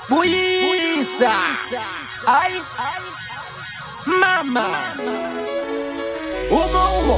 Buisa. Ai. Mama. Umo umo.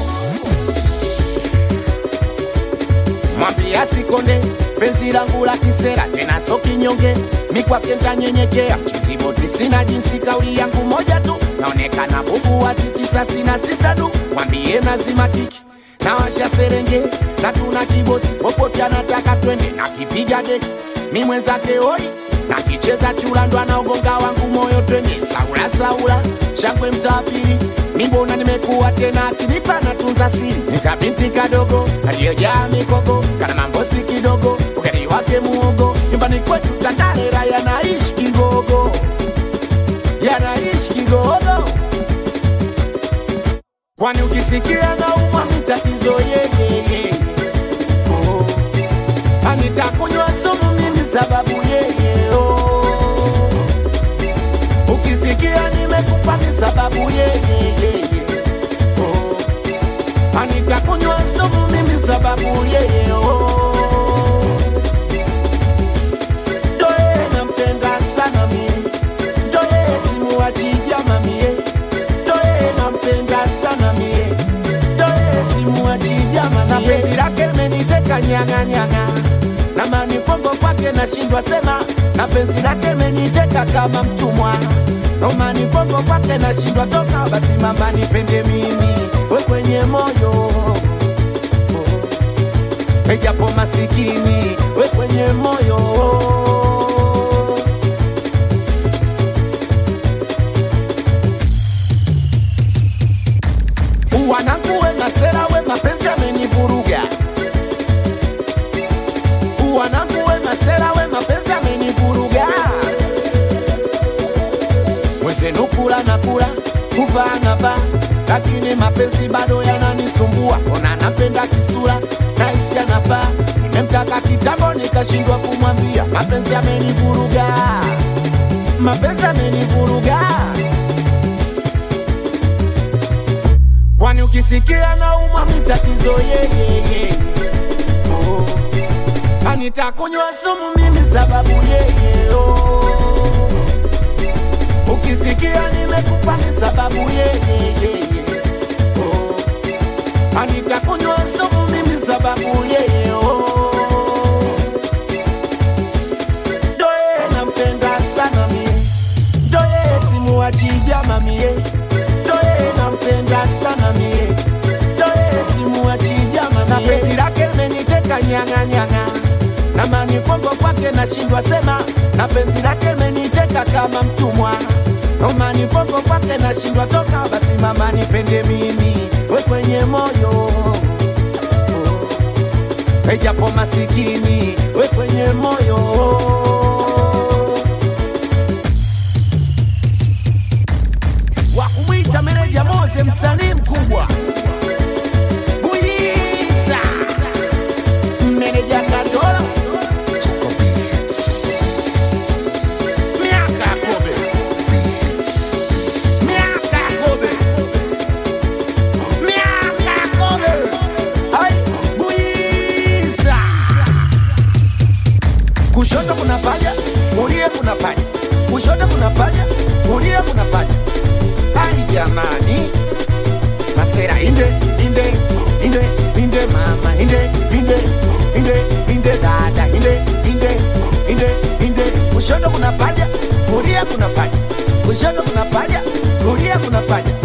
Mwambie asikonde penzi langu la kisera tena so kinyonge mikwake ntanyenyekea mchiziboti sina jinsi kauli yangu moja tu naonekana bubu wazikisa sina sistadu mwambie nazima kiki na washa serenge na tuna kibosi popote anataka twende na kipiga deki mi mwenzake oi na kicheza chula ndo anaogonga wangu moyo twende saula saula shangwe mtapili mimbona nimekuwa tena akinipa na tunza siri nikabinti kadogo aliyojaa mikogo kana mambosi kidogo ugari wake muogo nyumbani kwetu tandarera yanaishi kigogo yanaishi kigogo kwani ukisikia naumwa mtatizo yeyeye oh. anitakunywa sumu mimi sababu yeye oh. ukisikia nimekupa ni sababu yeyeye oh. anitakunywa sumu mimi sababu yeye oh. Doe nampenda sana mie Doe simuachija mamie Doe nampenda sana mie Doe simuachija mamie Na penzi lake limeniteka nyanga nyanga na manifongo kwake nashindwa sema na penzi lake limeniteka kama mtumwa na manifongo kwake nashindwa toka basi mama nipende mimi we kwenye moyo ejapo masikini we kwenye moyo wanangu we masera we mapenzi amenivuruga wanangu we masera we mapenzi amenivuruga wezenu kula na kula kuvaa na vaa lakini mapenzi bado yananisumbua ona napenda kisura naisi anafaa nimemtaka kitambo nikashindwa kumwambia mapenzi amenivuruga mapenzi amenivuruga kwani ukisikia nauma mtatizo yeyeye oh. anitakunywa sumu mimi sababu yeye oh. ukisikia nimekupa ni sababu yeyeye oh. anitakunywa sumu mimi sababu yeye oh. doye nampenda sana mie doye simuachija mamie doye nampenda sana mie doye simuachija mamie na penzi lake limeniteka nyanga nyanga na manifongo kwake nashindwa sema na penzi lake limeniteka kama mtumwa na manifongo kwake nashindwa toka basi mama nipende mimi we kwenye moyo ejapo masikini we kwenye moyo wa kumwita meneja Moze, msanii mkubwa Buyiza, meneja Kadola, miaka ya kobe, miaka ya kobe, miaka ya kobe, ai Buyiza. Kushoto kuna paja, kulia kuna paja, kushoto kuna paja, kulia kuna paja. Ai jamani, masera inde inde inde inde mama inde inde inde inde dada inde inde inde inde kushoto kuna paja, kulia kuna paja, kushoto kuna paja, kulia kuna paja.